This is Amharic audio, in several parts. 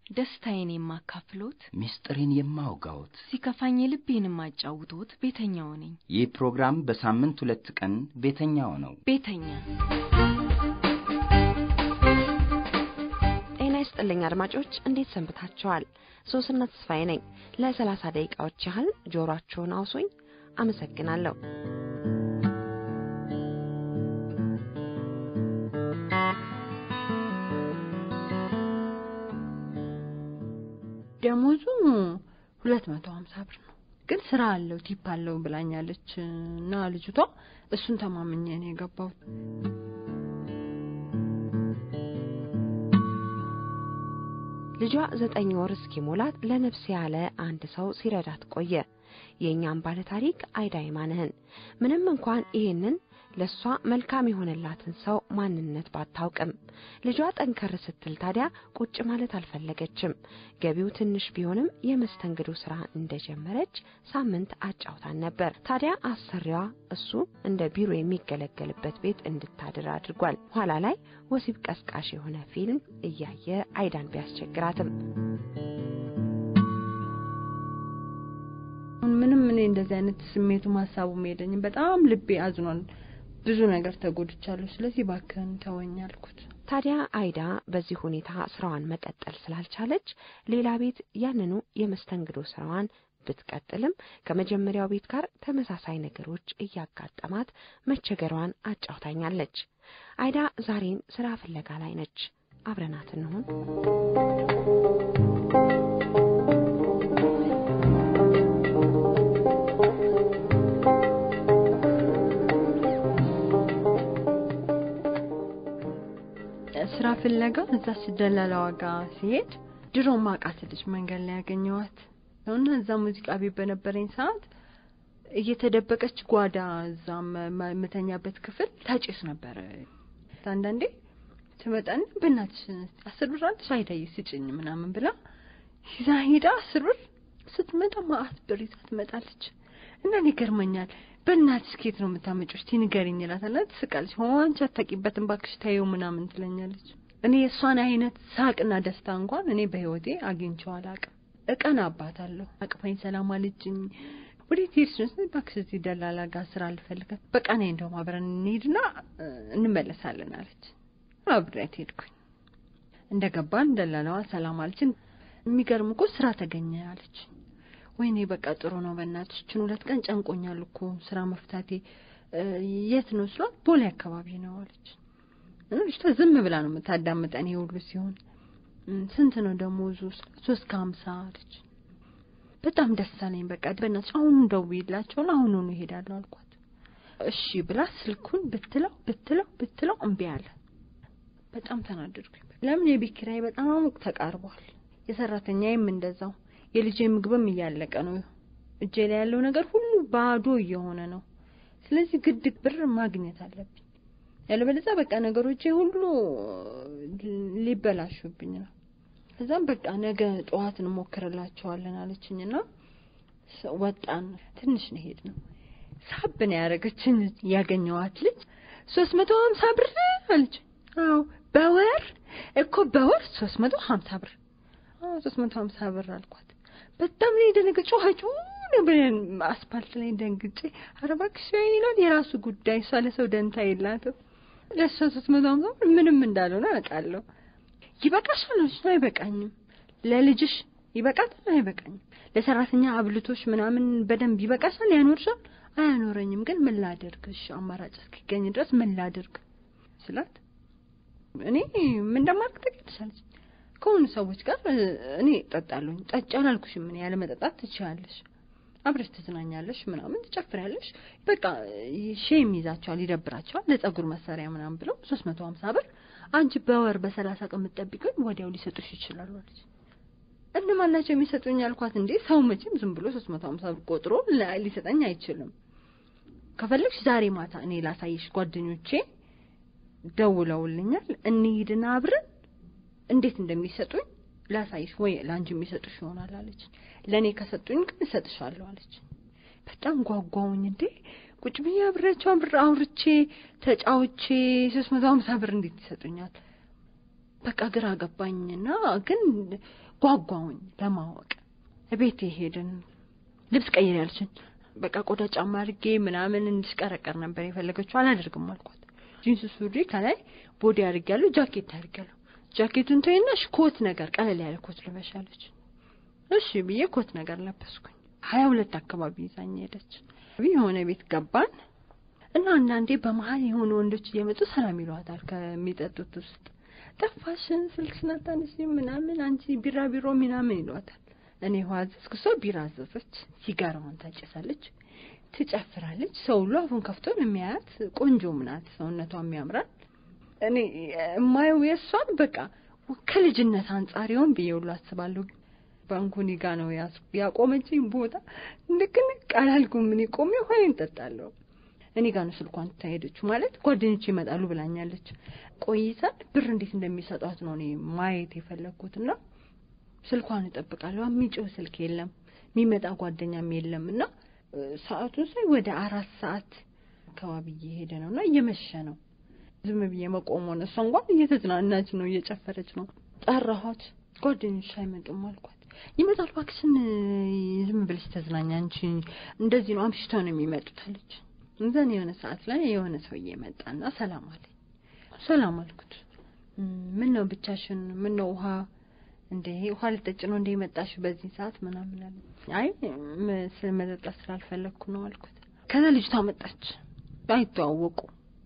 ደስታዬን የማካፍሎት፣ ምስጢሬን የማውጋዎት ሲከፋኝ ልቤን የማጫውቶት ቤተኛው ነኝ። ይህ ፕሮግራም በሳምንት ሁለት ቀን ቤተኛው ነው። ቤተኛ ጤና ይስጥልኝ አድማጮች፣ እንዴት ሰንብታችኋል? ሶስና ተስፋዬ ነኝ። ለሰላሳ ደቂቃዎች ያህል ጆሮአችሁን አውሱኝ። አመሰግናለሁ። ደሞዙ ሁለት መቶ ሀምሳ ብር ነው፣ ግን ስራ አለው ቲፕ አለው ብላኛለች እና ልጅቷ እሱን ተማምኜ ነው የገባሁት። ልጇ ዘጠኝ ወር እስኪሞላት ለነፍስ ያለ አንድ ሰው ሲረዳት ቆየ። የእኛም ባለ ታሪክ አይዳ ይማንህን ምንም እንኳን ይህንን ለእሷ መልካም የሆነላትን ሰው ማንነት ባታውቅም ልጇ ጠንከር ስትል ታዲያ ቁጭ ማለት አልፈለገችም። ገቢው ትንሽ ቢሆንም የመስተንግዶ ስራ እንደጀመረች ሳምንት አጫውታን ነበር። ታዲያ አሰሪዋ እሱ እንደ ቢሮ የሚገለገልበት ቤት እንድታድር አድርጓል። ኋላ ላይ ወሲብ ቀስቃሽ የሆነ ፊልም እያየ አይዳን ቢያስቸግራትም ምንም እኔ እንደዚህ አይነት ስሜቱ ሀሳቡም የለኝም። በጣም ልቤ አዝኗል። ብዙ ነገር ተጎድቻለሁ። ስለዚህ እባክህን ተወኝ አልኩት። ታዲያ አይዳ በዚህ ሁኔታ ስራዋን መቀጠል ስላልቻለች ሌላ ቤት ያንኑ የመስተንግዶ ስራዋን ብትቀጥልም ከመጀመሪያው ቤት ጋር ተመሳሳይ ነገሮች እያጋጠማት መቸገሯን አጫውታኛለች። አይዳ ዛሬም ስራ ፍለጋ ላይ ነች። አብረናት እንሁን። ስራ ፍለጋ እዛ ደላላዋ ጋር ሲሄድ ድሮ ማቃት ልጅ መንገድ ላይ ያገኘዋት እና እዛ ሙዚቃ ቤት በነበረኝ ሰዓት እየተደበቀች ጓዳ እዛ መተኛበት ክፍል ታጭስ ነበረ። አንዳንዴ ትመጣና በእናትሽ አስር ብር አለሽ አይዳዬ ስጭኝ ምናምን ብላ ይዛ ሄዳ አስር ብር ስትመጣ ማአት ብር ይዛ ትመጣለች። እና እኔ ይገርመኛል። በእናትሽ ከየት ነው የምታመጪው? እስቲ ንገሪኝ እላታለሁ። ትስቃለች። ሆ አንቺ አታውቂበትም እባክሽ ተይው ምናምን ትለኛለች። እኔ የእሷን አይነት ሳቅና ደስታ እንኳን እኔ በህይወቴ አግኝቼው አላውቅም። እቀን አባታለሁ። አቅፋኝ ሰላም አለችኝ። ወዴት ሄድሽ ነው? እባክሽ እዚህ ደላላ ጋር ስራ አልፈልግም። በቃ ነይ እንደውም አብረን እንሄድና እንመለሳለን አለች። አብሬያት ሄድኩኝ። እንደገባን ደላላዋ ሰላም አለችን። የሚገርም እኮ ስራ ተገኘ አለች። ወይኔ በቃ ጥሩ ነው። በእናትሽ ችን ሁለት ቀን ጨንቆኛል እኮ ስራ መፍታቴ። የት ነው ስሏት፣ ቦሌ አካባቢ ነው አለች። ልጅቷ ዝም ብላ ነው የምታዳምጠን ይሄ ሁሉ ሲሆን። ስንት ነው ደሞዙ? ሶስት ከሀምሳ አለች። በጣም ደስ አለኝ። በቃ በእናትሽ አሁኑ ደውዪላቸውና አሁኑኑ እሄዳለሁ አልኳት። እሺ ብላ ስልኩን ብትለው ብትለው ብትለው እምቢ አለ። በጣም ተናደድኩኝ። ለምን የቤት ኪራይ በጣም ተቃርቧል። የሰራተኛዬም እንደዛው የልጄ ምግብም እያለቀ ነው። እጄ ላይ ያለው ነገር ሁሉ ባዶ እየሆነ ነው። ስለዚህ ግድ ብር ማግኘት አለብኝ፣ ያለበለዚያ በቃ ነገሮቼ ሁሉ ሊበላሹብኝ ነው። ከዛም በቃ ነገ ጠዋት እንሞክርላቸዋለን አለችኝና ወጣን። ትንሽ ነው ሄድ ነው ሳብ ነው ያደረገችኝ። ያገኘዋት ልጅ ሶስት መቶ ሀምሳ ብር አለች። አዎ በወር እኮ በወር ሶስት መቶ ሀምሳ ብር ሶስት መቶ ሀምሳ ብር አልኳት። በጣም ነው የደነገጨ ጮኸች ብለን አስፓልት ላይ ደንግጬ ኧረ እባክሽ ወይኔ ይላል። የራሱ ጉዳይ እሷ ለሰው ደንታ የላትም። ለእሷ ሶስት መቶ ሀምሳ ብር ምንም እንዳልሆነ አውቃለሁ። ይበቃሻል አለች። አይበቃኝም። ለልጅሽ ይበቃታል? አይበቃኝም። ለሰራተኛ አብልቶሽ ምናምን በደንብ ይበቃሻል? ያኖርሻል? አያኖረኝም። ግን ምን ላደርግ? እሺ አማራጭ እስኪገኝ ድረስ ምን ላደርግ ስላት እኔ ምን እንደማድረግ ታውቂያለሽ ከሆኑ ሰዎች ጋር እኔ ጠጣለሁኝ። ጠጪ አላልኩሽም። ምን ያለ መጠጣት ትችያለሽ፣ አብረሽ ትዝናኛለሽ፣ ምናምን ትጨፍሪያለሽ። በቃ ሼም ይዛቸዋል፣ ይደብራቸዋል። ለጸጉር መሰሪያ ምናምን ብለው ሶስት መቶ ሀምሳ ብር አንቺ በወር በሰላሳ ቀን የምትጠብቂውን ወዲያው ሊሰጡሽ ይችላሉ አለች። እነማን ናቸው የሚሰጡኝ አልኳት። እንዴ ሰው መቼም ዝም ብሎ ሶስት መቶ ሀምሳ ብር ቆጥሮ ሊሰጠኝ አይችልም። ከፈለግሽ ዛሬ ማታ እኔ ላሳይሽ፣ ጓደኞቼ ደውለውልኛል፣ እንሂድና አብረን እንዴት እንደሚሰጡኝ ላሳይሽ፣ ወይ ለአንቺ የሚሰጡሽ ይሆናል አለች። ለእኔ ከሰጡኝ ግን እሰጥሻለሁ አለች። በጣም ጓጓውኝ። እንዴ ቁጭ ብዬ አብሬያቸው ብር አውርቼ ተጫውቼ ሶስት መቶ ሀምሳ ብር እንዴት ይሰጡኛል? በቃ ግራ ገባኝና ግን ጓጓውኝ ለማወቅ ቤት ሄድን። ልብስ ቀይር ያልችን በቃ ቆዳ ጫማ አድርጌ ምናምን እንድሽቀረቀር ነበር የፈለገችው። አላደርግም አልኳት። ጂንስ ሱሪ ከላይ ቦዲ አድርጌያለሁ፣ ጃኬት አድርጌያለሁ። ጃኬቱን ተይና ኮት ነገር ቀለል ያለ ኮት ልበሻለች። እሺ ብዬ ኮት ነገር ለበስኩኝ። ሀያ ሁለት አካባቢ ይዛኝ ሄደች። የሆነ ቤት ገባን እና አንዳንዴ በመሀል የሆኑ ወንዶች እየመጡ ሰላም ይሏታል ከሚጠጡት ውስጥ ጠፋሽን፣ ስልክሽን አታነሺም ምናምን አንቺ ቢራ ቢሮ ምናምን ይሏታል። እኔ ውሃ አዘዝኩ፣ እሷ ቢራ አዘዘች። ሲጋራዋን ታጨሳለች፣ ትጨፍራለች። ሰው ሁሉ አፉን ከፍቶ ነው የሚያያት። ቆንጆም ናት፣ ሰውነቷም ያምራል። እኔ የማየው የእሷን በቃ ከልጅነት አንጻር ይሆን ብዬ ሁሉ አስባለሁ። ባንኩኒ ጋ ነው ያቆመችኝ ቦታ ንቅንቅ አላልኩም። እኔ ቆሜ ውሃ እንጠጣለሁ። እኔ ጋር ነው ስልኳን ትታሄደች ማለት ጓደኞች ይመጣሉ ብላኛለች። ቆይተን ብር እንዴት እንደሚሰጧት ነው እኔ ማየት የፈለግኩት እና ስልኳን እጠብቃለሁ። የሚጮህ ስልክ የለም፣ የሚመጣ ጓደኛም የለም እና ሰዓቱን ሳይ ወደ አራት ሰዓት አካባቢ እየሄደ ነው እና እየመሸ ነው። ዝም ብዬ መቆም ሆነ። እሷ እንኳን እየተዝናናች ነው፣ እየጨፈረች ነው። ጠራኋት። ጓደኞች አይመጡም አልኳት። ይመጣሉ እባክሽን፣ ዝም ብለሽ ተዝናኛ አንቺ እንደዚህ ነው አምሽተው ነው የሚመጡት አለች። እንዘን የሆነ ሰዓት ላይ የሆነ ሰውዬ መጣና ሰላም አለኝ። ሰላም አልኩት። ምን ነው ብቻሽን? ምን ነው ውሃ እንደ ውሃ ልጠጭ ነው እንደ መጣሽ በዚህ ሰዓት ምናምን አለ። አይ መጠጣት ስላልፈለግኩ ነው አልኩት። ከዛ ልጅቷ መጣች። አይተዋወቁ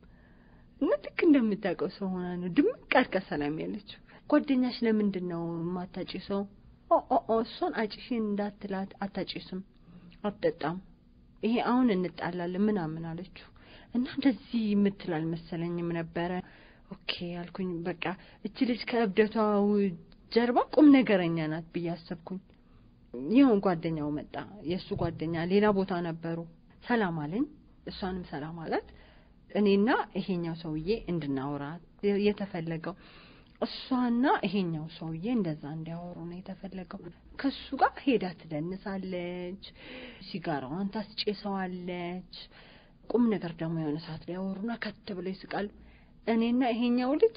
እና ልክ እንደምታውቀው ሰው ሆና ነው ድምቅ አድርጋ ሰላም ያለችው። ጓደኛሽ ለምንድን ነው የማታጭ ሰው? ኦ እሷን አጭሽ እንዳትላት አታጭስም፣ አትጠጣም ይሄ አሁን እንጣላለን ምናምን አለችው እና እንደዚህ የምትል አልመሰለኝም ነበረ። ኦኬ አልኩኝ። በቃ እቺ ልጅ ከእብደቷ ጀርባ ቁም ነገረኛ ናት ብዬ አሰብኩኝ። ይሁን ጓደኛው መጣ፣ የእሱ ጓደኛ ሌላ ቦታ ነበሩ። ሰላም አለኝ፣ እሷንም ሰላም አላት። እኔና ይሄኛው ሰውዬ እንድናወራ የተፈለገው እሷና ይሄኛው ሰውዬ እንደዛ እንዲያወሩ ነው የተፈለገው። ከሱ ጋር ሄዳ ትደንሳለች፣ ሲጋራዋን ታስጨሰዋለች። ቁም ነገር ደግሞ የሆነ ሰዓት ላይ ያወሩና ከት ብለው ይስቃሉ። እኔና ይሄኛው ልጅ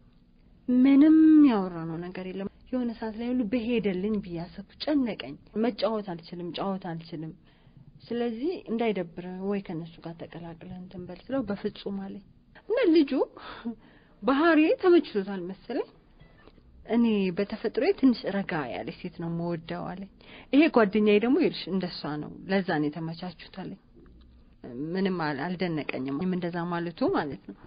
ምንም ያወራነው ነገር የለም። የሆነ ሰዓት ላይ ሁሉ በሄደልኝ ብዬ አሰብኩ። ጨነቀኝ። መጫወት አልችልም፣ ጫወት አልችልም። ስለዚህ እንዳይደብረ ወይ ከነሱ ጋር ተቀላቅለን እንትን በል ስለው በፍጹም አለኝ እና ልጁ ባህሪ ተመችቶታል መሰለኝ። እኔ በተፈጥሮ ትንሽ ረጋ ያለች ሴት ነው መወደው አለኝ። ይሄ ጓደኛዬ ደግሞ ይልሽ እንደሷ ነው፣ ለዛ ነው የተመቻቹት አለኝ። ምንም አልደነቀኝም እንደዛ ማለቱ ማለት ነው።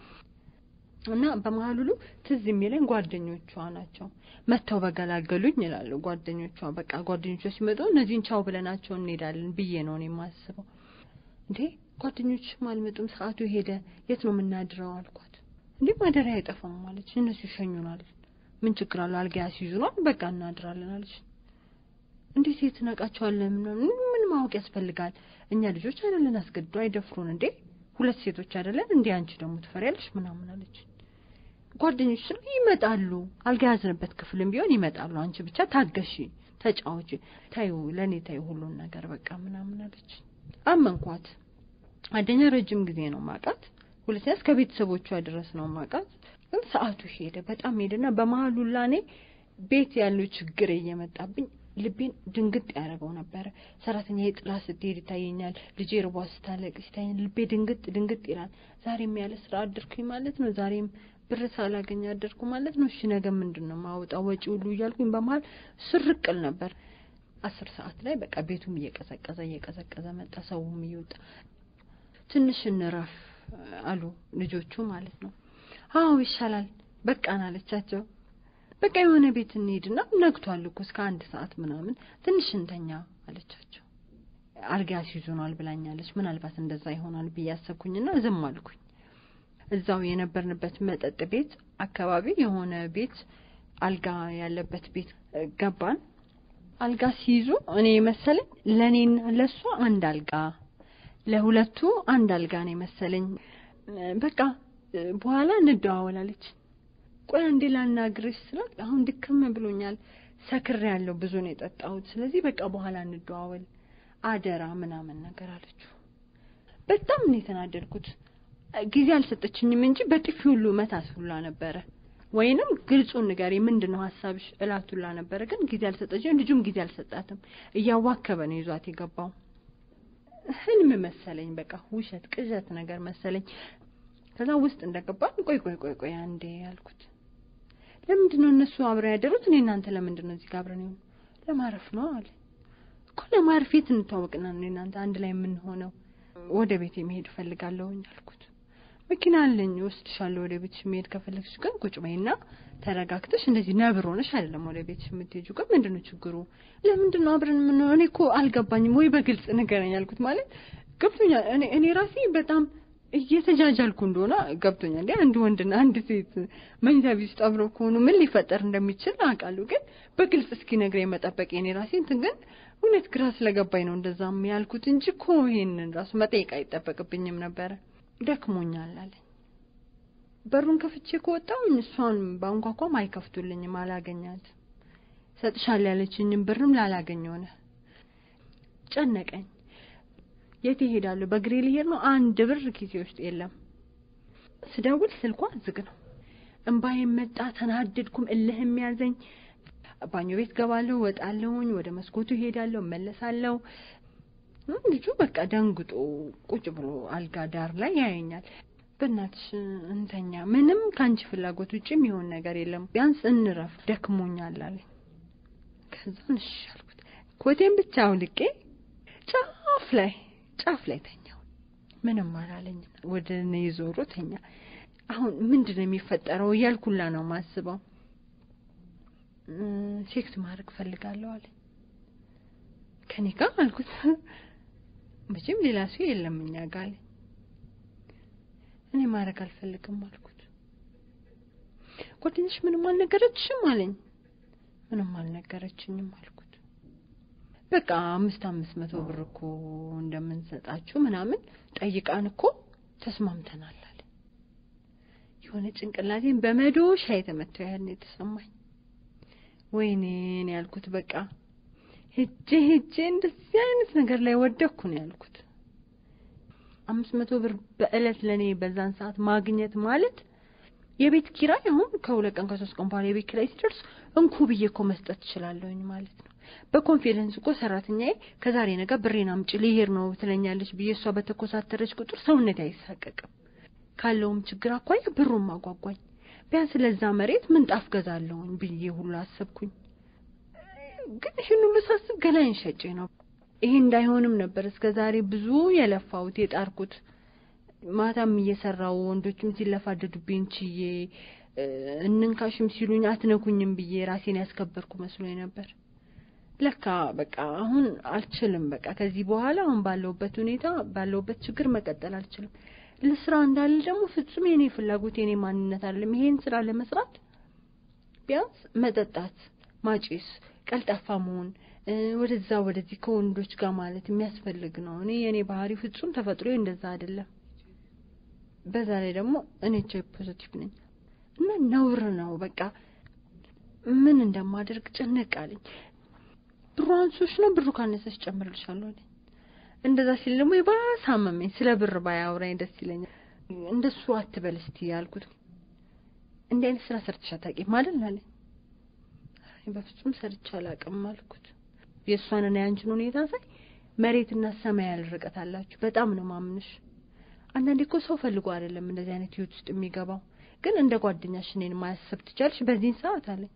እና በመሀል ሁሉ ትዝ የሚለኝ ጓደኞቿ ናቸው መጥተው በገላገሉኝ ይላሉ ጓደኞቿ። በቃ ጓደኞቿ ሲመጡ እነዚህን ቻው ብለናቸው እንሄዳለን ብዬ ነው እኔ የማስበው። እንዴ ጓደኞችም አልመጡም፣ ሰዓቱ ሄደ፣ የት ነው የምናድረው አልኳት። እንዴ ማደሪያ አይጠፋም ማለች። እነሱ ይሸኙናል፣ ምን ችግር አለው? አልጋ ያስይዙናል፣ በቃ እናድራለን አለች። እንዴት የት ነቃቸዋለን? ምን ማወቅ ያስፈልጋል? እኛ ልጆች አይደለን፣ አስገድዶ አይደፍሩን እንዴ? ሁለት ሴቶች አይደለን እንዴ? አንቺ ደግሞ ትፈሪያለሽ ምናምን አለች። ጓደኞች ስለ ይመጣሉ፣ አልጋ ያዝንበት ክፍልም ቢሆን ይመጣሉ። አንቺ ብቻ ታገሺ፣ ተጫወቺ፣ ታዩ፣ ለእኔ ታዩ ሁሉን ነገር በቃ ምናምን አለች። አመንኳት። አንደኛ ረጅም ጊዜ ነው ማቃት ሁለተኛ እስከ ቤተሰቦቿ ድረስ ነው ማውቃት። ግን ሰዓቱ ሄደ፣ በጣም ሄደና በመሀሉ ላኔ ቤት ያለው ችግር እየመጣብኝ ልቤን ድንግጥ ያደረገው ነበረ። ሰራተኛ የጥላ ስትሄድ ይታየኛል። ልጄ ርቧ ስታለቅስ ይታየኛል። ልቤ ድንግጥ ድንግጥ ይላል። ዛሬም ያለ ስራ አደርኩኝ ማለት ነው። ዛሬም ብር ሳላገኝ አደርኩ ማለት ነው። እሺ ነገ ምንድን ነው ማውጣው ወጪ ሁሉ እያልኩኝ በመሀል ስርቅል ነበር። አስር ሰዓት ላይ በቃ ቤቱም እየቀዘቀዘ እየቀዘቀዘ መጣ። ሰውም እየወጣ ትንሽ እንረፍ አሉ ልጆቹ ማለት ነው። አዎ ይሻላል በቃን አለቻቸው። በቃ የሆነ ቤት እንሂድና ነግቷል እኮ እስከ አንድ ሰዓት ምናምን ትንሽ እንተኛ አለቻቸው። አልጋ ያስይዙናል ብላኛለች። ምናልባት እንደዛ ይሆናል ብዬ አሰብኩኝና ዝም አልኩኝ። እዛው የነበርንበት መጠጥ ቤት አካባቢ የሆነ ቤት አልጋ ያለበት ቤት ገባን። አልጋ ሲይዙ እኔ መሰለኝ ለእኔና ለእሷ አንድ አልጋ ለሁለቱ አንድ አልጋ ነው መሰለኝ። በቃ በኋላ እንደዋወላለች። ቆይ አንዴ ላናግርሽ ስላት አሁን ድክም ብሎኛል፣ ሰክሬ ያለው ብዙ ነው የጠጣሁት። ስለዚህ በቃ በኋላ እንደዋወል አደራ ምናምን ነገር አለችው። በጣም ነው የተናደድኩት። ጊዜ አልሰጠችኝም እንጂ በጥፊ ሁሉ መታት ሁላ ነበረ። ወይንም ግልጹን ንገሪ፣ ምንድን ነው ሀሳብሽ እላቱላ ነበረ። ግን ጊዜ አልሰጠችም። ልጁም ጊዜ አልሰጣትም። እያዋከበ ነው ይዟት የገባው። ህልም መሰለኝ፣ በቃ ውሸት ቅዠት ነገር መሰለኝ። ከዛ ውስጥ እንደገባን ቆይ ቆይ ቆይ ቆይ አንዴ ያልኩት ለምንድን ነው እነሱ አብረው ያደሩት? እኔ እናንተ ለምንድን ነው እዚህ ጋር አብረን የሆኑ? ለማረፍ ነው አለ እኮ ለማረፍ። የት እንታወቅና እኔ እናንተ አንድ ላይ የምንሆነው? ወደ ቤት መሄድ እፈልጋለሁኝ አልኩት። መኪና አለኝ ወስድሻለሁ ወደ ቤትሽ መሄድ ከፈለግሽ ግን ቁጭ በይና ተረጋግተሽ እንደዚህ ነብር ሆነሽ አይደለም ወደ ቤትሽ የምትሄጂው። ግን ምንድን ነው ችግሩ? ለምንድን ነው አብረን የምንሆነው? እኔ እኮ አልገባኝም። ወይ በግልጽ ንገረኝ አልኩት። ማለት ገብቶኛል። እኔ እኔ ራሴ በጣም እየተጃጃልኩ እንደሆነ ገብቶኛል። እንዴ አንድ ወንድና አንድ ሴት መኝታ ቤት ውስጥ አብረው ከሆኑ ምን ሊፈጠር እንደሚችል አውቃለሁ። ግን በግልጽ እስኪ ነግረኝ መጠበቅ የኔ ራሴ እንትን ግን እውነት ግራ ስለገባኝ ነው እንደዛም ያልኩት እንጂ እኮ ይሄንን ራሱ መጠየቅ አይጠበቅብኝም ነበረ። ደክሞኛል አለኝ። በሩን ከፍቼ ከወጣሁኝ እሷን ባንኳኳም አይከፍቱልኝም። አላገኛት ሰጥሻል ያለችኝም ብርም ላላገኝ ሆነ። ጨነቀኝ። የት እሄዳለሁ? በእግሬ ልሄድ ነው። አንድ ብር ኪሴ ውስጥ የለም። ስደውል ስልኳ ዝግ ነው። እምባዬም መጣ። ተናደድኩም። እልህም ያዘኝ። ባኞ ቤት ገባለሁ፣ ወጣለሁኝ፣ ወደ መስኮቱ እሄዳለሁ፣ እመለሳለሁ። ልጁ በቃ ደንግጦ ቁጭ ብሎ አልጋ ዳር ላይ ያየኛል። በእናትሽ እንተኛ፣ ምንም ከአንቺ ፍላጎት ውጭ የሚሆን ነገር የለም፣ ቢያንስ እንረፍ፣ ደክሞኛል አለኝ። ከዛን እሺ አልኩት። ኮቴን ብቻ አውልቄ ጫፍ ላይ ጫፍ ላይ ተኛው። ምንም አላለኝ። ወደ እኔ ዞሮ ተኛ። አሁን ምንድን ነው የሚፈጠረው እያልኩላ ነው ማስበው። ሴክስ ማድረግ ፈልጋለሁ አለ። ከኔ ጋር አልኩት። መቼም ሌላ ሰው የለም እኛ ጋር አለ። እኔ ማድረግ አልፈልግም አልኩት። ጓደኛሽ ምንም አልነገረችሽም አለኝ። ምንም አልነገረችኝም አልኩት። በቃ አምስት አምስት መቶ ብር እኮ እንደምንሰጣችሁ ምናምን ጠይቃን እኮ ተስማምተናል አለ። የሆነ ጭንቅላቴን በመዶሻ የተመታው ያህል ነው የተሰማኝ። ወይኔን ያልኩት በቃ ሄጄ ሄጄ እንደዚህ አይነት ነገር ላይ ወደኩ ነው ያልኩት። አምስት መቶ ብር በእለት ለእኔ በዛን ሰዓት ማግኘት ማለት የቤት ኪራይ አሁን ከሁለት ቀን ከሶስት ቀን በኋላ የቤት ኪራይ ሲደርስ እንኩ ብዬ እኮ መስጠት እችላለሁኝ ማለት ነው። በኮንፊደንስ እኮ ሰራተኛዬ ከዛሬ ነገ ብሬን አምጪ ልሄድ ነው ትለኛለች ብዬ እሷ በተኮሳተረች ቁጥር ሰውነት አይሳቀቅም። ካለውም ችግር አኳያ ብሩን ማጓጓኝ ቢያንስ ለዛ መሬት ምንጣፍ ገዛለሁኝ ብዬ ሁሉ አሰብኩኝ። ግን ይህን ሁሉ ሳስብ ገላይን ሸጬ ነው። ይሄ እንዳይሆንም ነበር እስከ ዛሬ ብዙ የለፋሁት የጣርኩት። ማታም እየሰራው ወንዶችም ሲለፋደዱብኝ ችዬ እንንካሽም ሲሉኝ አትነኩኝም ብዬ ራሴን ያስከበርኩ መስሎኝ ነበር። ለካ በቃ አሁን አልችልም። በቃ ከዚህ በኋላ አሁን ባለውበት ሁኔታ ባለውበት ችግር መቀጠል አልችልም። ለስራ እንዳለ ደግሞ ፍጹም የኔ ፍላጎት የኔ ማንነት አይደለም። ይሄን ስራ ለመስራት ቢያንስ መጠጣት፣ ማጨስ፣ ቀልጣፋ መሆን፣ ወደዛ ወደዚህ ከወንዶች ጋር ማለት የሚያስፈልግ ነው። እኔ የኔ ባህሪ ፍጹም ተፈጥሮ እንደዛ አይደለም። በዛ ላይ ደግሞ እኔ ኤች አይ ቪ ፖዚቲቭ ነኝ እና ነውር ነው። በቃ ምን እንደማደርግ ጭንቅ አለኝ። ብሩ አንሶች ነው ብሩ ካነሰች ጨምርልሻለሁ አለኝ። እንደዛ ሲል ደግሞ የባሰ አመመኝ። ስለ ብር ባያወራኝ ደስ ይለኛል። እንደሱ አትበል እስቲ ያልኩት። እንዲህ አይነት ስራ ሰርተሽ አታውቂም አይደል አለኝ። በፍጹም ሰርቼ አላውቅም አልኩት። የእሷንና የአንቺን ሁኔታ ሳይ መሬትና ሰማይ ያህል ርቀት አላችሁ። በጣም ነው ማምንሽ። አንዳንዴ እኮ ሰው ፈልጎ አይደለም እንደዚህ አይነት ህይወት ውስጥ የሚገባው፣ ግን እንደ ጓደኛሽ እኔን ማያሰብ ትቻልሽ በዚህን ሰዓት አለኝ።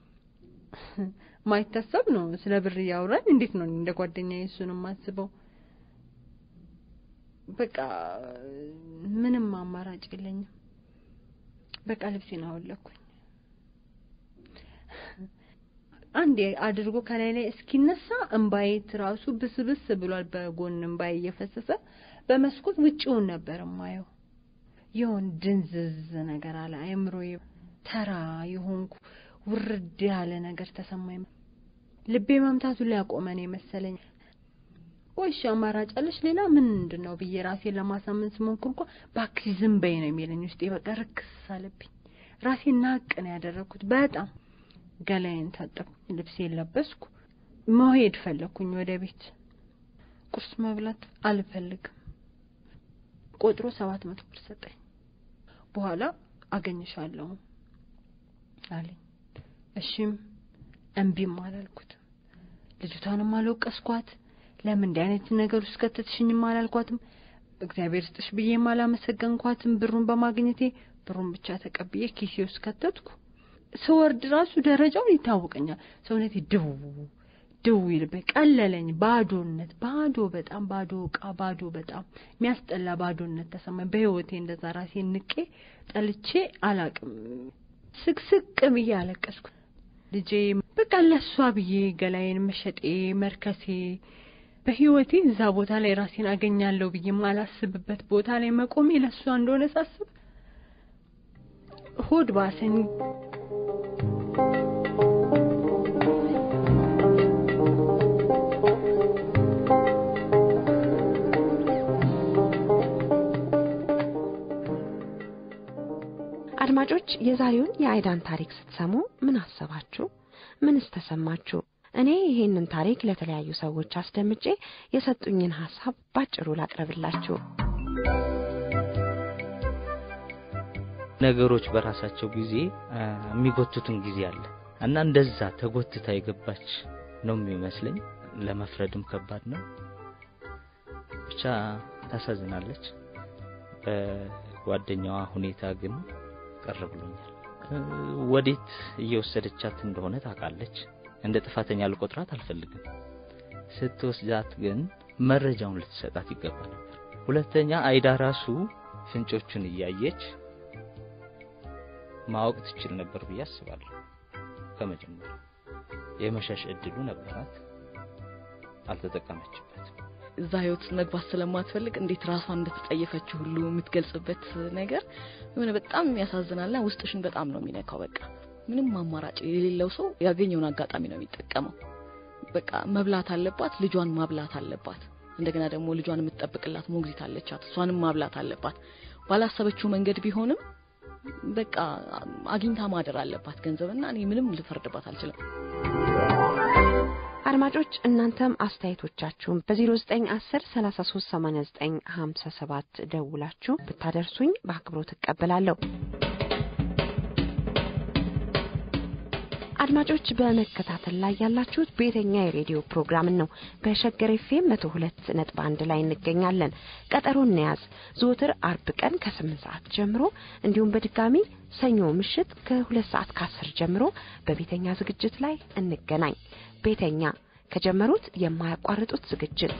ማይታሰብ ነው። ስለ ብር እያወራኝ እንዴት ነው እንደ ጓደኛ እሱን የማስበው? በቃ ምንም አማራጭ የለኝም። በቃ ልብሴን አወለኩኝ። አንዴ አድርጎ ከላይ ላይ እስኪነሳ እምባዬ ራሱ ብስብስ ብሏል። በጎን እምባዬ እየፈሰሰ በመስኮት ውጪውን ነበር የማየው። የሆን ድንዝዝ ነገር አለ አእምሮዬ። ተራ የሆንኩ ውርድ ያለ ነገር ተሰማኝ። ልቤ መምታቱን ሊያቆመ ነው የመሰለኝ። ቆይሽ አማራጭ አለሽ ሌላ ምንድን ነው ብዬ ራሴን ለማሳመን ስሞክር እንኳ እባክሽ ዝም በይ ነው የሚለኝ ውስጤ። በቃ ርክስ አለብኝ። ራሴን ናቅ ነው ያደረግኩት በጣም ገላዬን ታጠብኩኝ፣ ልብሴን ለበስኩ፣ መሄድ ፈለግኩኝ ወደ ቤት። ቁርስ መብላት አልፈልግም። ቆጥሮ ሰባት መቶ ብር ሰጠኝ። በኋላ አገኝሻለሁ አለኝ። እሺም እምቢም አላልኩትም። ልጅቷንም አልወቀስኳት። ለምን እንዲህ አይነት ነገር ውስጥ ከተትሽኝም አላልኳትም። እግዚአብሔር ስጥሽ ብዬም አላመሰገንኳትም። ብሩን በማግኘቴ ብሩን ብቻ ተቀብዬ ኪሴ ውስጥ ከተትኩ። ስወርድ ራሱ ደረጃውን ይታወቀኛል። ሰውነቴ ድው ድው ይልበኝ፣ ቀለለኝ። ባዶነት፣ ባዶ፣ በጣም ባዶ እቃ፣ ባዶ፣ በጣም የሚያስጠላ ባዶነት ተሰማኝ። በህይወቴ እንደዛ ራሴን ንቄ ጠልቼ አላቅም። ስቅስቅ ብዬ አለቀስኩ። ልጄ በቃ ለሷ ብዬ ገላዬን መሸጤ መርከሴ በህይወቴ እዛ ቦታ ላይ ራሴን አገኛለሁ ብዬ ማላስብበት ቦታ ላይ መቆሜ ለሷ እንደሆነ ሳስብ ሆድ ባሰኝ። አድማጮች የዛሬውን የአይዳን ታሪክ ስትሰሙ ምን አሰባችሁ? ምንስ ተሰማችሁ? እኔ ይሄንን ታሪክ ለተለያዩ ሰዎች አስደምጬ የሰጡኝን ሀሳብ ባጭሩ ላቅርብላችሁ። ነገሮች በራሳቸው ጊዜ የሚጎቱትን ጊዜ አለ እና እንደዛ ተጎትታ የገባች ነው የሚመስለኝ። ለመፍረድም ከባድ ነው። ብቻ ታሳዝናለች። በጓደኛዋ ሁኔታ ግን ቀር ብሎኛል። ወዴት እየወሰደቻት እንደሆነ ታውቃለች። እንደ ጥፋተኛ ልቆጥራት አልፈልግም። ስትወስዳት ግን መረጃውን ልትሰጣት ይገባ ነበር። ሁለተኛ አይዳ ራሱ ፍንጮቹን እያየች ማወቅ ትችል ነበር ብዬ አስባለሁ። ከመጀመሪያ የመሸሽ እድሉ ነበራት፣ አልተጠቀመችበትም። እዛ ህይወት ውስጥ መግባት ስለማትፈልግ እንዴት ራሷን እንደተጸየፈችው ሁሉ የምትገልጽበት ነገር የሆነ በጣም ያሳዝናልና ውስጥሽን በጣም ነው የሚነካው። በቃ ምንም አማራጭ የሌለው ሰው ያገኘውን አጋጣሚ ነው የሚጠቀመው። በቃ መብላት አለባት፣ ልጇን ማብላት አለባት። እንደገና ደግሞ ልጇን የምትጠብቅላት ሞግዚት አለቻት፣ እሷንም ማብላት አለባት። ባላሰበችው መንገድ ቢሆንም በቃ አግኝታ ማደር አለባት ገንዘብና እኔ ምንም ልፈርድባት አልችልም። አድማጮች እናንተም አስተያየቶቻችሁን በ0910 3389 57 ደውላችሁ ብታደርሱኝ በአክብሮት እቀበላለሁ። አድማጮች በመከታተል ላይ ያላችሁት ቤተኛ የሬዲዮ ፕሮግራምን ነው። በሸገር ኤፍኤም መቶ ሁለት ነጥብ አንድ ላይ እንገኛለን። ቀጠሮ እንያዝ። ዘወትር አርብ ቀን ከስምንት ሰዓት ጀምሮ እንዲሁም በድጋሚ ሰኞ ምሽት ከሁለት ሰዓት ከአስር ጀምሮ በቤተኛ ዝግጅት ላይ እንገናኝ። ቤተኛ ከጀመሩት የማያቋርጡት ዝግጅት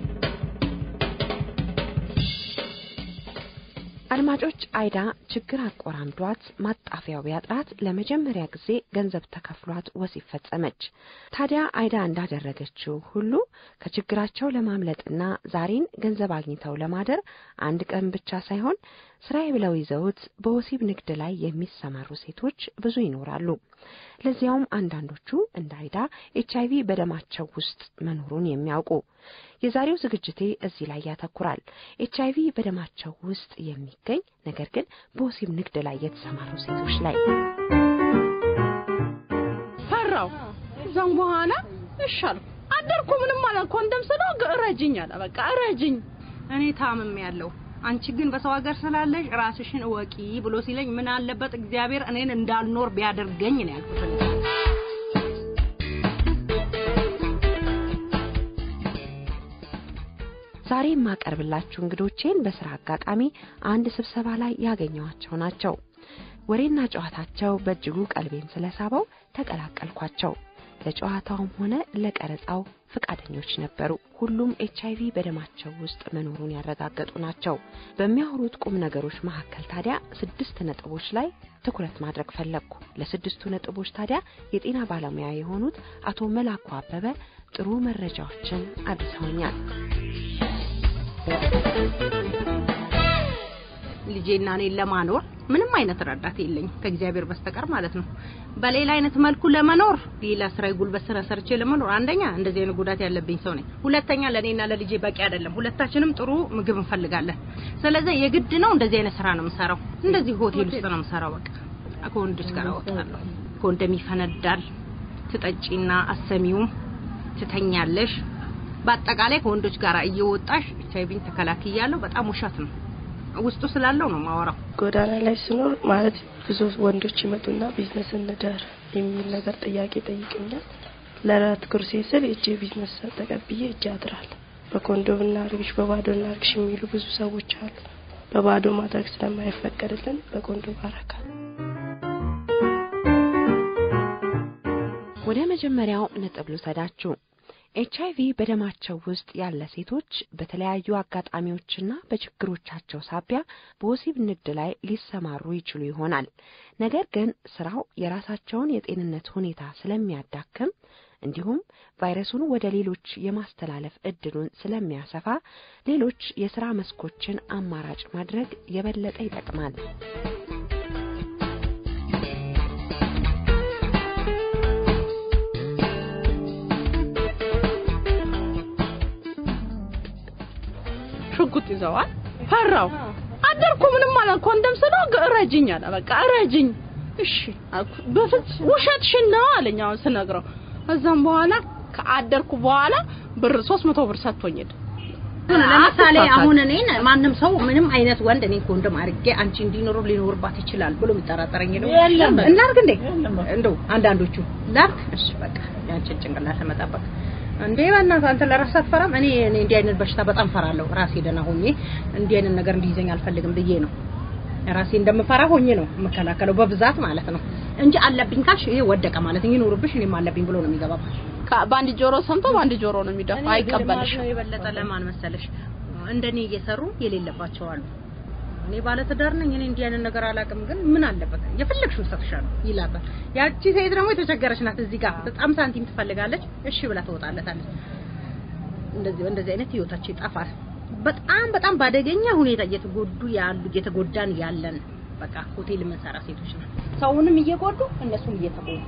አድማጮች አይዳ ችግር አቆራምዷት ማጣፊያው ቢያጥራት ለመጀመሪያ ጊዜ ገንዘብ ተከፍሏት ወሲብ ፈጸመች። ታዲያ አይዳ እንዳደረገችው ሁሉ ከችግራቸው ለማምለጥና ዛሬን ገንዘብ አግኝተው ለማደር አንድ ቀን ብቻ ሳይሆን ስራዬ ብለው ይዘውት በወሲብ ንግድ ላይ የሚሰማሩ ሴቶች ብዙ ይኖራሉ። ለዚያውም አንዳንዶቹ እንደ አይዳ ኤች አይቪ በደማቸው ውስጥ መኖሩን የሚያውቁ። የዛሬው ዝግጅቴ እዚህ ላይ ያተኩራል። ኤች አይቪ በደማቸው ውስጥ የሚገኝ ነገር ግን በወሲብ ንግድ ላይ የተሰማሩ ሴቶች ላይ ፈራው። እዛም በኋላ እሻልኩ አደርኩ። ምንም አላልኩ። እንደም ስለው እረጅኝ አለ። በቃ እረጅኝ፣ እኔ ታምም ያለው አንቺ ግን በሰው ሀገር ስላለሽ ራስሽን እወቂ ብሎ ሲለኝ ምን አለበት እግዚአብሔር እኔን እንዳልኖር ቢያደርገኝ ነው ያልኩት። ዛሬ የማቀርብላችሁ እንግዶቼን በስራ አጋጣሚ አንድ ስብሰባ ላይ ያገኘኋቸው ናቸው። ወሬና ጨዋታቸው በእጅጉ ቀልቤን ስለሳበው ተቀላቀልኳቸው። ለጨዋታውም ሆነ ለቀረጻው ፈቃደኞች ነበሩ። ሁሉም ኤች አይቪ በደማቸው ውስጥ መኖሩን ያረጋገጡ ናቸው። በሚያወሩት ቁም ነገሮች መካከል ታዲያ ስድስት ነጥቦች ላይ ትኩረት ማድረግ ፈለግኩ። ለስድስቱ ነጥቦች ታዲያ የጤና ባለሙያ የሆኑት አቶ መላኩ አበበ ጥሩ መረጃዎችን አድርሰውኛል። ልጄና እኔን ለማኖር ምንም አይነት ረዳት የለኝም ከእግዚአብሔር በስተቀር ማለት ነው። በሌላ አይነት መልኩ ለመኖር ሌላ ስራ ጉልበት ስራ ሰርቼ ለመኖር አንደኛ እንደዚህ አይነት ጉዳት ያለብኝ ሰው ነኝ። ሁለተኛ ለእኔና ለልጄ በቂ አይደለም። ሁለታችንም ጥሩ ምግብ እንፈልጋለን። ስለዚህ የግድ ነው እንደዚህ አይነት ስራ ነው የምሰራው። እንደዚህ ሆቴል ውስጥ ነው የምሰራው። በቃ ከወንዶች ጋር እወጣለሁ። ኮንዶም ይፈነዳል። ትጠጪና አሰሚውም ትተኛለሽ። በአጠቃላይ ከወንዶች ጋር እየወጣሽ ኤች አይቪን ተከላክያለሁ። በጣም ውሸት ነው። ውስጡ ስላለው ነው ማወራው። ጎዳና ላይ ስኖር ማለት ብዙ ወንዶች ይመጡና ቢዝነስ እንደር የሚል ነገር ጥያቄ ጠይቀኛል። ለራት ኩርሴ ስል እጄ ቢዝነስ ተቀብዬ እጄ አድራል። በኮንዶም እናርግሽ በባዶ እናርግሽ የሚሉ ብዙ ሰዎች አሉ። በባዶ ማድረግ ስለማይፈቀድልን በኮንዶም አረጋል። ወደ መጀመሪያው ነጥብ ልውሰዳችሁ። ኤች አይቪ በደማቸው ውስጥ ያለ ሴቶች በተለያዩ አጋጣሚዎችና በችግሮቻቸው ሳቢያ በወሲብ ንግድ ላይ ሊሰማሩ ይችሉ ይሆናል። ነገር ግን ስራው የራሳቸውን የጤንነት ሁኔታ ስለሚያዳክም እንዲሁም ቫይረሱን ወደ ሌሎች የማስተላለፍ እድሉን ስለሚያሰፋ ሌሎች የስራ መስኮችን አማራጭ ማድረግ የበለጠ ይጠቅማል። ሽጉጥ ይዘዋል። ፈራው አደርኩ ምንም አላልኩ። ኮንደም ስለው እረጅኝ አለ። በቃ እረጅኝ እሺ አልኩ። በፍጹም ውሸትሽን ነው አለኝ። አሁን ስነግረው እዛም በኋላ ከአደርኩ በኋላ ብር 300 ብር ሰጥቶኝ ሄደ። ለምሳሌ አሁን እኔን ማንም ሰው ምንም አይነት ወንድ እኔን ኮንዶም አድርጌ አንቺ እንዲኖሩ ሊኖርባት ይችላል ብሎ የሚጠራጠረኝ ነው። የለም። እናርግ እንዴ እንደው አንዳንዶቹ ላርግ እሺ በቃ ያንቺን ጭንቅላት ለመጠበቅ እንዴ በእናትህ አንተ ለራስህ አትፈራም? እኔ እኔ እንዲህ አይነት በሽታ በጣም ፈራለሁ። ራሴ ደህና ሆኜ እንዲህ አይነት ነገር እንዲይዘኝ አልፈልግም ብዬ ነው ራሴ እንደምፈራ ሆኜ ነው የምከላከለው በብዛት ማለት ነው እንጂ አለብኝ ካልሽ ይሄ ወደቀ ማለት ይኖርብሽ እኔም አለብኝ ብሎ ነው የሚገባባሽ። ከ- በአንድ ጆሮ ሰምቶ በአንድ ጆሮ ነው የሚደፋ። አይቀበልሽ ነው የበለጠ ለማን መሰለሽ እንደኔ እየሰሩ የሌለባቸው አሉ። እኔ ባለ ትዳር ነኝ፣ እኔ እንዲህ አይነት ነገር አላውቅም፣ ግን ምን አለበት የፈለግሽውን እሰጥሻለሁ ይላታል። ያቺ ሴት ደግሞ የተቸገረች ናት። እዚህ ጋር በጣም ሳንቲም ትፈልጋለች። እሺ ብላ ትወጣለታለች። እንደዚህ እንደዚህ አይነት ህይወታቸው ይጠፋል። በጣም በጣም ባደገኛ ሁኔታ እየተጎዱ ያሉ እየተጎዳን ያለን በቃ ሆቴል የምንሰራ ሴቶች ነን። ሰውንም እየጎዱ እነሱም እየተጎዱ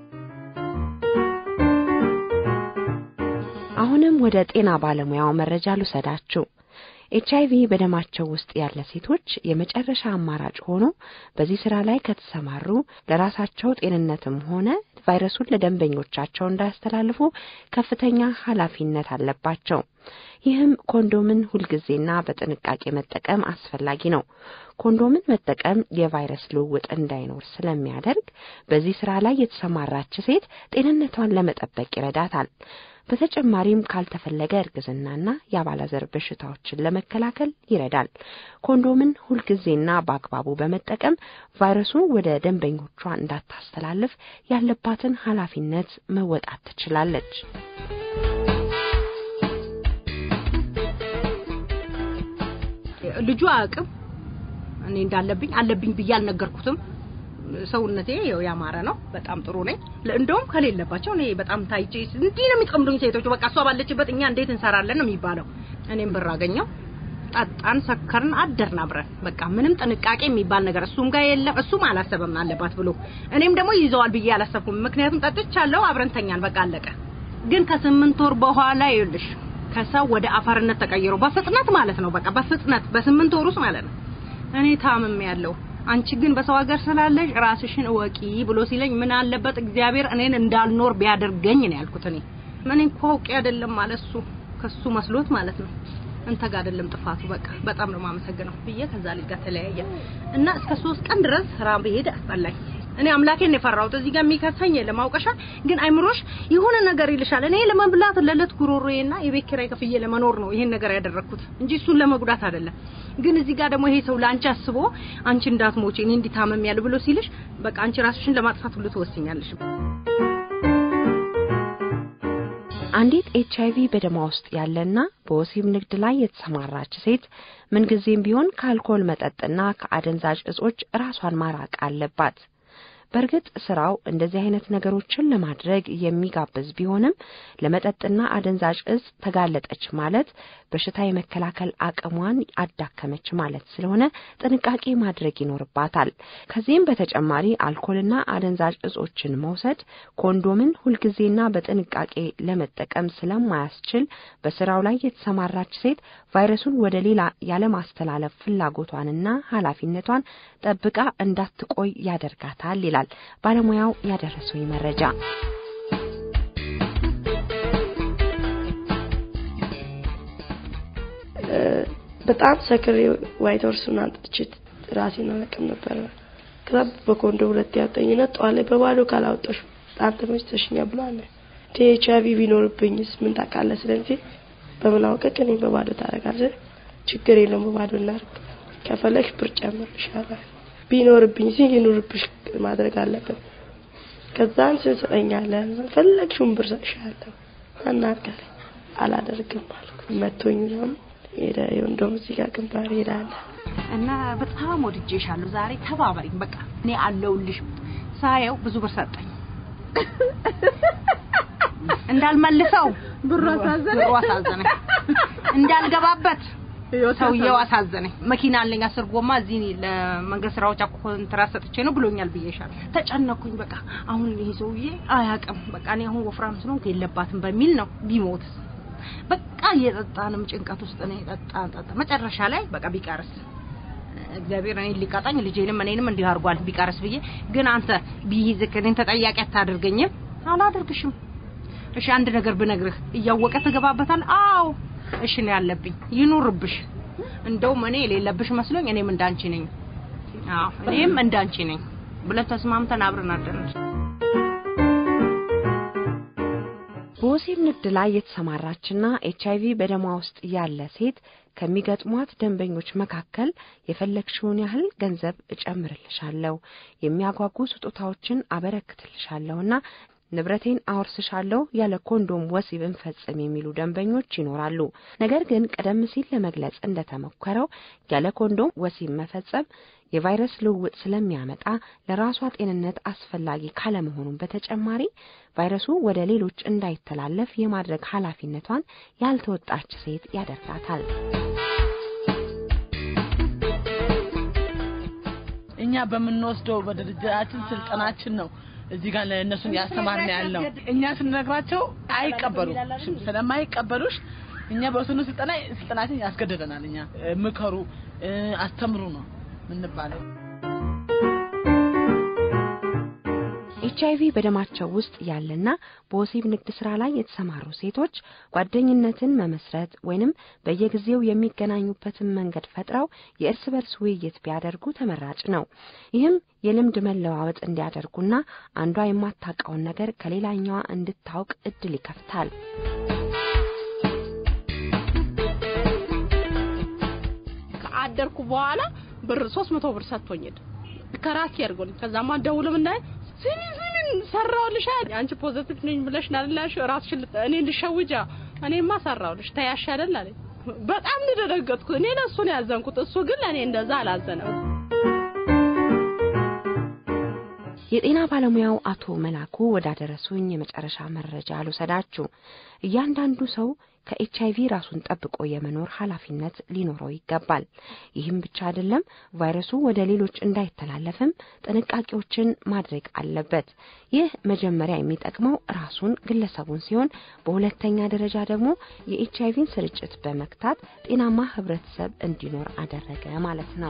አሁንም ወደ ጤና ባለሙያው መረጃ ልውሰዳችሁ። ኤች አይቪ በደማቸው ውስጥ ያለ ሴቶች የመጨረሻ አማራጭ ሆኖ በዚህ ስራ ላይ ከተሰማሩ ለራሳቸው ጤንነትም ሆነ ቫይረሱን ለደንበኞቻቸው እንዳያስተላልፉ ከፍተኛ ኃላፊነት አለባቸው። ይህም ኮንዶምን ሁልጊዜና በጥንቃቄ መጠቀም አስፈላጊ ነው። ኮንዶምን መጠቀም የቫይረስ ልውውጥ እንዳይኖር ስለሚያደርግ በዚህ ስራ ላይ የተሰማራች ሴት ጤንነቷን ለመጠበቅ ይረዳታል። በተጨማሪም ካልተፈለገ እርግዝናና የአባላዘር በሽታዎችን ለመከላከል ይረዳል። ኮንዶምን ሁልጊዜና በአግባቡ በመጠቀም ቫይረሱ ወደ ደንበኞቿ እንዳታስተላልፍ ያለባትን ኃላፊነት መወጣት ትችላለች። ልጁ አያውቅም እኔ እንዳለብኝ አለብኝ ብዬ አልነገርኩትም። ሰውነቴ ያው ያማረ ነው፣ በጣም ጥሩ ነኝ። እንደውም ከሌለባቸው እኔ በጣም ታይቼ እንዲህ ነው የሚቀምዱኝ ሴቶቹ። በቃ እሷ ባለችበት እኛ እንዴት እንሰራለን ነው የሚባለው። እኔም ብር አገኘው፣ ጠጣን፣ ሰከርን፣ አደርን አብረን። በቃ ምንም ጥንቃቄ የሚባል ነገር እሱም ጋር የለም። እሱም አላሰበም አለባት ብሎ እኔም ደግሞ ይዘዋል ብዬ አላሰብኩም። ምክንያቱም ጠጥቻለሁ፣ አብረን ተኛን፣ በቃ አለቀ። ግን ከስምንት ወር በኋላ ይኸውልሽ ከሰው ወደ አፈርነት ተቀይሮ በፍጥነት ማለት ነው። በቃ በፍጥነት በስምንት ወር ውስጥ ማለት ነው። እኔ ታምም ያለው አንቺ ግን በሰው ሀገር ስላለሽ ራስሽን እወቂ ብሎ ሲለኝ ምን አለበት እግዚአብሔር እኔን እንዳልኖር ቢያደርገኝ ነው ያልኩት። እኔ እኔ እንኳ አውቄ አይደለም ማለት እሱ ከሱ መስሎት ማለት ነው። እንተ ጋር አይደለም ጥፋቱ። በቃ በጣም ነው የማመሰግነው ብዬ ከዛ ልጅ ጋር ተለያየ እና እስከ ሶስት ቀን ድረስ ስራ ብሄድ አስጠላኝ። እኔ አምላኬን ነው የፈራሁት። እዚህ ጋር የሚከሰኝ የለም አውቀሻ። ግን አይምሮሽ የሆነ ነገር ይልሻል። እኔ ለመብላት ለለት ጉሮሮዬና የቤት ኪራይ ከፍዬ ለመኖር ነው ይሄን ነገር ያደረኩት እንጂ እሱን ለመጉዳት አይደለም። ግን እዚህ ጋር ደግሞ ይሄ ሰው ለአንቺ አስቦ አንቺ እንዳትሞጪ እኔ እንዲታመም ያለ ብሎ ሲልሽ በቃ አንቺ ራስሽን ለማጥፋት ሁሉ ትወስኛለሽ። አንዲት ኤች አይቪ በደማ ውስጥ ያለና በወሲብ ንግድ ላይ የተሰማራች ሴት ምንጊዜም ቢሆን ከአልኮል መጠጥና ከአደንዛዥ እጾች ራሷን ማራቅ አለባት። በእርግጥ ስራው እንደዚህ አይነት ነገሮችን ለማድረግ የሚጋብዝ ቢሆንም ለመጠጥና አደንዛዥ እጽ ተጋለጠች ማለት በሽታ የመከላከል አቅሟን አዳከመች ማለት ስለሆነ ጥንቃቄ ማድረግ ይኖርባታል። ከዚህም በተጨማሪ አልኮልና አደንዛዥ እጾችን መውሰድ ኮንዶምን ሁልጊዜና በጥንቃቄ ለመጠቀም ስለማያስችል በስራው ላይ የተሰማራች ሴት ቫይረሱን ወደ ሌላ ያለማስተላለፍ ፍላጎቷንና ኃላፊነቷን ጠብቃ እንዳትቆይ ያደርጋታል ይላል ባለሙያው ያደረሰኝ መረጃ። በጣም ሰክሬ ዋይት ሀውስን አንጥቼ ራሴን አላውቅም ነበረ። ከዛ በኮንዶ ሁለት ያወጣኝና ጠዋት ላይ በባዶ ካላወጣሽ በጣም ተመችተሽኛል ብሏል። ኤች አይቪ ቢኖርብኝስ ምን ታውቃለህ? ስለዚህ በምን አውቀህ እኔን በባዶ ታደርጋለህ? ችግር የለውም በባዶ እናድርግ፣ ከፈለግሽ ብር ጨምርልሻለሁ። ቢኖርብኝ ሲ ይኑርብሽ ማድረግ አለብን። ከዛን ስንሰጠኛለን ፈለግሽውን ብር ሰጥሻለሁ አናርጋለኝ አላደርግም አልኩ። መቶኝ ነው ሄደ። እንደውም እዚህ ጋር ግንባር ሄዳለ እና በጣም ወድጄሻለሁ። ዛሬ ተባበሪኝ፣ በቃ እኔ አለውልሽ። ሳየው ብዙ ብር ሰጠኝ። እንዳልመልሰው ብሩ አሳዘነ ብሩ አሳዘነኝ። እንዳልገባበት ሰውየው አሳዘነኝ። መኪና አለኝ አስር ጎማ እዚህ ለመንገድ ስራዎች አኮ ኮንትራት ሰጥቼ ነው ብሎኛል ብዬሻለሁ። ተጨነኩኝ። በቃ አሁን ይሄ ሰውዬ አያውቅም። በቃ እኔ አሁን ወፍራም ስለሆንኩ የለባትም በሚል ነው ቢሞትስ በቃ እየጠጣንም ጭንቀት ውስጥ ነው የጠጣን ጠጣ። መጨረሻ ላይ በቃ ቢቀርስ እግዚአብሔር እኔን ሊቀጣኝ ልጄንም እኔንም እንዲህ አድርጓል ቢቀርስ ብዬ ግን አንተ ቢይዝክ እኔን ተጠያቂ አታደርገኝም? አላደርግሽም። እሺ አንድ ነገር ብነግርህ እያወቀ ትገባበታል? አዎ እሺ ነው ያለብኝ። ይኑርብሽ። እንደውም እኔ የሌለብሽ መስሎኝ እኔም እንዳንቺ ነኝ። አዎ እኔም እንዳንቺ ነኝ ብለን ተስማምተን አብረን አደረን። በወሲብ ንግድ ላይ የተሰማራችና ኤች አይቪ በደሟ ውስጥ ያለ ሴት ከሚገጥሟት ደንበኞች መካከል የፈለግሽውን ያህል ገንዘብ እጨምርልሻለሁ፣ የሚያጓጉ ስጦታዎችን አበረክትልሻለሁና ንብረቴን አወርስሻለሁ ያለ ኮንዶም ወሲብ እንፈጽም የሚሉ ደንበኞች ይኖራሉ። ነገር ግን ቀደም ሲል ለመግለጽ እንደተሞከረው ያለ ኮንዶም ወሲብ መፈጸም የቫይረስ ልውውጥ ስለሚያመጣ ለራሷ ጤንነት አስፈላጊ ካለመሆኑም በተጨማሪ ቫይረሱ ወደ ሌሎች እንዳይተላለፍ የማድረግ ኃላፊነቷን ያልተወጣች ሴት ያደርጋታል። እኛ በምንወስደው በድርጅታችን ስልጠናችን ነው እዚህ ጋር ለእነሱን ያስተማርን ያለው። እኛ ስንነግራቸው አይቀበሉም። ስለማይቀበሉሽ እኛ በወሰኑ ስልጠና ስልጠናችን ያስገድደናል። እኛ ምከሩ፣ አስተምሩ ነው የምንባለው። ኤች አይቪ በደማቸው ውስጥ ያለና በወሲብ ንግድ ስራ ላይ የተሰማሩ ሴቶች ጓደኝነትን መመስረት ወይንም በየጊዜው የሚገናኙበትን መንገድ ፈጥረው የእርስ በርስ ውይይት ቢያደርጉ ተመራጭ ነው። ይህም የልምድ መለዋወጥ እንዲያደርጉና አንዷ የማታውቀውን ነገር ከሌላኛዋ እንድታውቅ እድል ይከፍታል። ከአደርኩ በኋላ ብር ሶስት መቶ ብር ሰጥቶኝ ሄደ። ከራሴ ያድርጎልኝ ከዛማ ደውሎ ምናይ ስሚ ስሚ ሰራውልሽ አንቺ ፖዚቲቭ ነኝ ብለሽ ናልላሽ ራስሽን እኔ ልሸውጃ እኔማ ሰራውልሽ ተያሽ አይደል አለኝ። በጣም ነው የደነገጥኩት። እኔ ለእሱ ነው ያዘንኩት፣ እሱ ግን ለእኔ እንደዛ አላዘነም። የጤና ባለሙያው አቶ መላኩ ወዳደረሱኝ የመጨረሻ መረጃ አልወሰዳችሁ። እያንዳንዱ ሰው ከኤች አይቪ ራሱን ጠብቆ የመኖር ኃላፊነት ሊኖረው ይገባል። ይህም ብቻ አይደለም፣ ቫይረሱ ወደ ሌሎች እንዳይተላለፍም ጥንቃቄዎችን ማድረግ አለበት። ይህ መጀመሪያ የሚጠቅመው ራሱን ግለሰቡን ሲሆን፣ በሁለተኛ ደረጃ ደግሞ የኤች አይቪን ስርጭት በመክታት ጤናማ ህብረተሰብ እንዲኖር አደረገ ማለት ነው።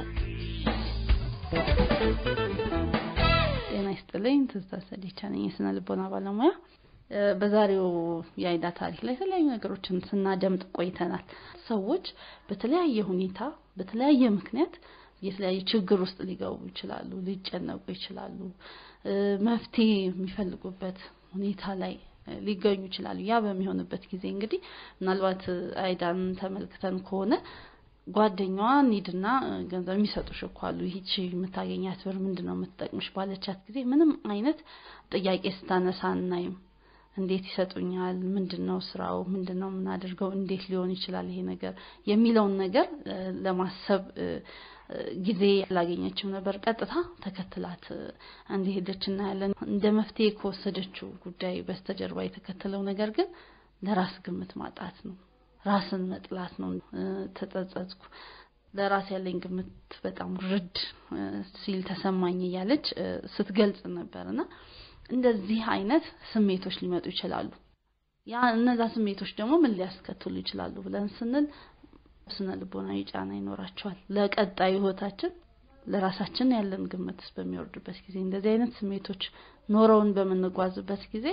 ጤና ይስጥልኝ። ትዝታ ሰዲቻ ነኝ፣ የስነ ልቦና ባለሙያ። በዛሬው የአይዳ ታሪክ ላይ የተለያዩ ነገሮችን ስናደምጥ ቆይተናል። ሰዎች በተለያየ ሁኔታ በተለያየ ምክንያት የተለያየ ችግር ውስጥ ሊገቡ ይችላሉ፣ ሊጨነቁ ይችላሉ፣ መፍትሄ የሚፈልጉበት ሁኔታ ላይ ሊገኙ ይችላሉ። ያ በሚሆንበት ጊዜ እንግዲህ ምናልባት አይዳን ተመልክተን ከሆነ ጓደኛዋ ኒድና ገንዘብ የሚሰጡሽ እኮ አሉ። ይህቺ የምታገኛት ብር ምንድን ነው የምትጠቅምሽ ባለቻት ጊዜ ምንም አይነት ጥያቄ ስታነሳ አናይም። እንዴት ይሰጡኛል? ምንድን ነው ስራው? ምንድን ነው የምናደርገው? እንዴት ሊሆን ይችላል ይሄ ነገር የሚለውን ነገር ለማሰብ ጊዜ አላገኘችም ነበር። ቀጥታ ተከትላት እንደሄደች እናያለን። እንደ መፍትሄ ከወሰደችው ጉዳይ በስተጀርባ የተከተለው ነገር ግን ለራስ ግምት ማጣት ነው። ራስን መጥላት ነው። ተጸጸትኩ፣ ለራስ ያለኝ ግምት በጣም ውርድ ሲል ተሰማኝ እያለች ስትገልጽ ነበር እና እንደዚህ አይነት ስሜቶች ሊመጡ ይችላሉ። ያ እነዛ ስሜቶች ደግሞ ምን ሊያስከትሉ ይችላሉ ብለን ስንል ስነ ልቦናዊ ጫና ይኖራቸዋል። ለቀጣዩ ህይወታችን ለራሳችን ያለን ግምት በሚወርድበት ጊዜ እንደዚህ አይነት ስሜቶች ኖረውን በምንጓዝበት ጊዜ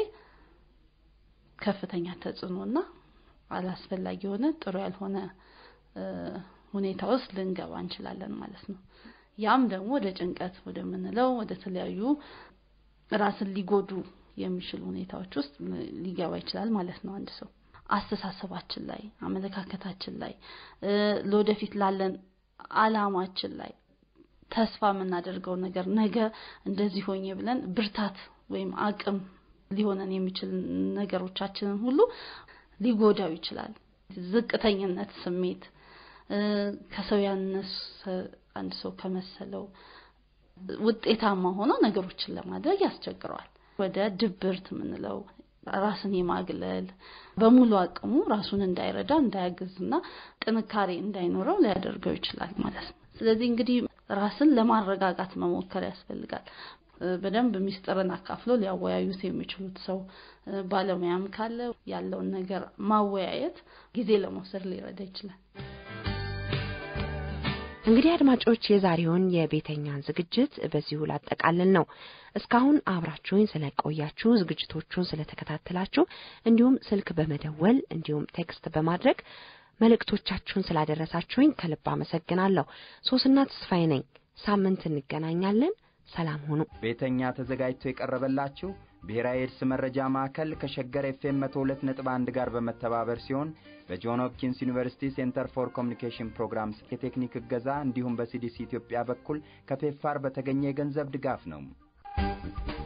ከፍተኛ ተጽዕኖና አላስፈላጊ የሆነ ጥሩ ያልሆነ ሁኔታ ውስጥ ልንገባ እንችላለን ማለት ነው። ያም ደግሞ ወደ ጭንቀት ወደምንለው ወደ ተለያዩ ራስን ሊጎዱ የሚችሉ ሁኔታዎች ውስጥ ሊገባ ይችላል ማለት ነው አንድ ሰው አስተሳሰባችን ላይ አመለካከታችን ላይ ለወደፊት ላለን አላማችን ላይ ተስፋ የምናደርገው ነገር ነገ እንደዚህ ሆኜ ብለን ብርታት ወይም አቅም ሊሆነን የሚችል ነገሮቻችንን ሁሉ ሊጎዳው ይችላል። ዝቅተኝነት ስሜት ከሰው ያነሰ አንድ ሰው ከመሰለው ውጤታማ ሆኖ ነገሮችን ለማድረግ ያስቸግረዋል። ወደ ድብርት የምንለው ራስን የማግለል በሙሉ አቅሙ ራሱን እንዳይረዳ እንዳያግዝና ጥንካሬ እንዳይኖረው ሊያደርገው ይችላል ማለት ነው። ስለዚህ እንግዲህ ራስን ለማረጋጋት መሞከር ያስፈልጋል። በደንብ ሚስጥርን አካፍሎ ሊያወያዩት የሚችሉት ሰው ባለሙያም ካለ ያለውን ነገር ማወያየት ጊዜ ለመውሰድ ሊረዳ ይችላል። እንግዲህ አድማጮች የዛሬውን የቤተኛን ዝግጅት በዚሁ ላጠቃልል ነው። እስካሁን አብራችሁኝ ስለቆያችሁ ዝግጅቶቹን ስለተከታተላችሁ እንዲሁም ስልክ በመደወል እንዲሁም ቴክስት በማድረግ መልእክቶቻችሁን ስላደረሳችሁኝ ከልብ አመሰግናለሁ። ሶስና ተስፋዬ ነኝ። ሳምንት እንገናኛለን። ሰላም ሁኑ። ቤተኛ ተዘጋጅቶ የቀረበላችሁ ብሔራዊ ኤድስ መረጃ ማዕከል ከሸገር ኤፍኤም 102.1 ጋር በመተባበር ሲሆን በጆን ሆፕኪንስ ዩኒቨርሲቲ ሴንተር ፎር ኮሚኒኬሽን ፕሮግራምስ የቴክኒክ እገዛ እንዲሁም በሲዲሲ ኢትዮጵያ በኩል ከፔፋር በተገኘ የገንዘብ ድጋፍ ነው።